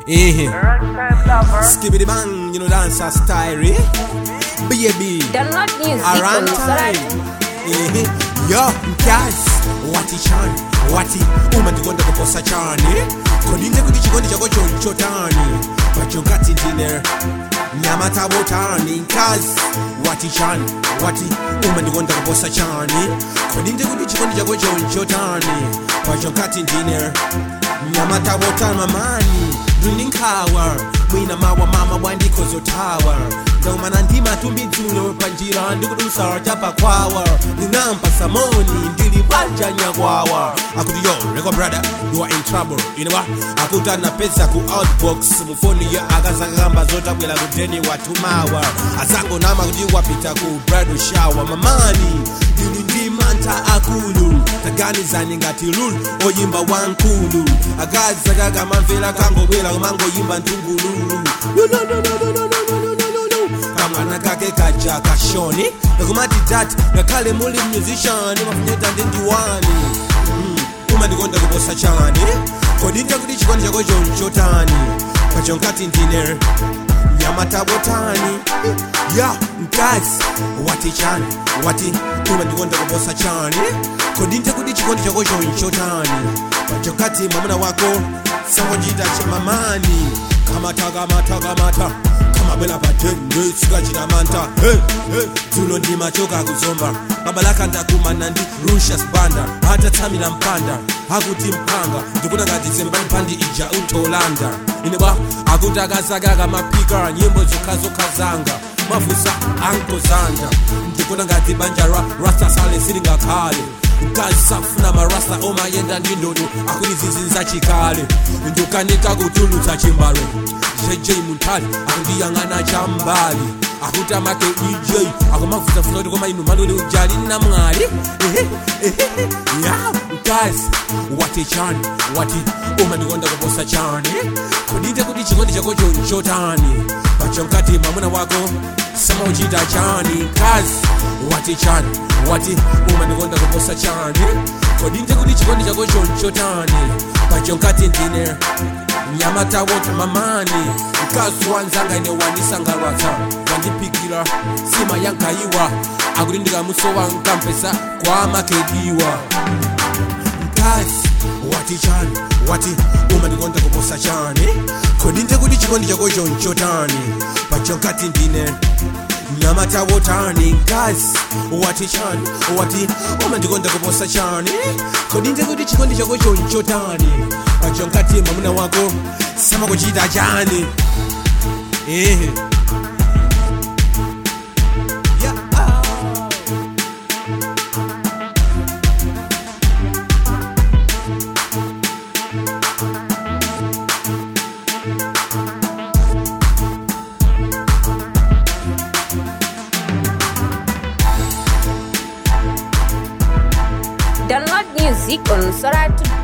Eh. Skibbity bang, you know dancer style, eh? Baby. Download music Around on time. Spotify. Eh. Yo, guys, wati chan, wati uma ndikonda kuposa chani kodinde kuti chikondi chako chonchotani pachokati ndine nyama tabotani nkazi wati chan wati uma ndikonda kuposa chani kodinde kuti chikondi chako chonchotani pachokati ndine nyama tabotani mamani ndinkhawa mwina mawa mama bwandikozotawa ndaumana ndimatumbidzula panjira ndikudusa chapakwawa ndinampa samoni ndili pachanyakwawa akuti yo reko brother you are in trouble inewa akuti anapeza ku outbox mufoni ya akazakamba zotabwera kudeni watumawa azangonama kuti wapita ku bridal shower mamani ndili ndi mantha akulu taganizani ngati lulu oyimba wankulu akazi akakamamvera kangobwera kumangoyimba ntungululu kamwana kake kaja kashoni nakumati dati ngakhale muli musician mafunyeta ndi ndiwani Mm, umandikonda kuposa chani kodinde kuti chikondi chako chonchotani pachonkati ndine nyamatabotani ya mkazi wati chani wati umandikonda kuposa chani kodinde kuti chikondi chako chonchotani pachokati mwamuna wako sangochita chamamani kamata kamata kamata kamabwela patende sikachita manta hey, hey. dzulo ndimachoka kuzomba babalaka ndakumana ndi rushas banda atatsamira mpanda akuti mpanga ndikuti ngati zembaliphandi ija utolanda ine bwa akuti akazakaka mapika nyimbo zokhazokha mafusa ankozanda ndikuti ngati banja ra rasta sale silingakhale mkazi safuna marasta omayenda ndi ndodo akuti zizinza chikale ndikanika kutulutsa chimbalo jj muntali akundiyang'ana chambali akuti amake ej akumavutafuta kuti koma inu malole ujali namwali Ehe, ehe, ya mkazi wati chani wati umandikonda kuposa chani kudite kuti chikondi chako chonchotani pachonkati mwamuna wako samauchita chani mkazi wati chani wati umandikonda kuposa chani kodinte kuti chikondi chako chonchotani pachonkati ndine nyama tawota mamani mkazi wanzanga ine wanisangalatsa wandipikira sima yankaiwa akuti ndikamusowa nkampesa kwa makediwa mkazi wati chani wati umandikonda kuposa chani kodinte kuti chikondi chako chonchotani pachonkati ndine nyama tawotani mkazi wati chani wati umandikonda kuposa chani kodinte kuti chikondi chako chonchotani pachonkati mwamuna wako samakuchita chani ehe Yeah, ah. Download music on Spotify.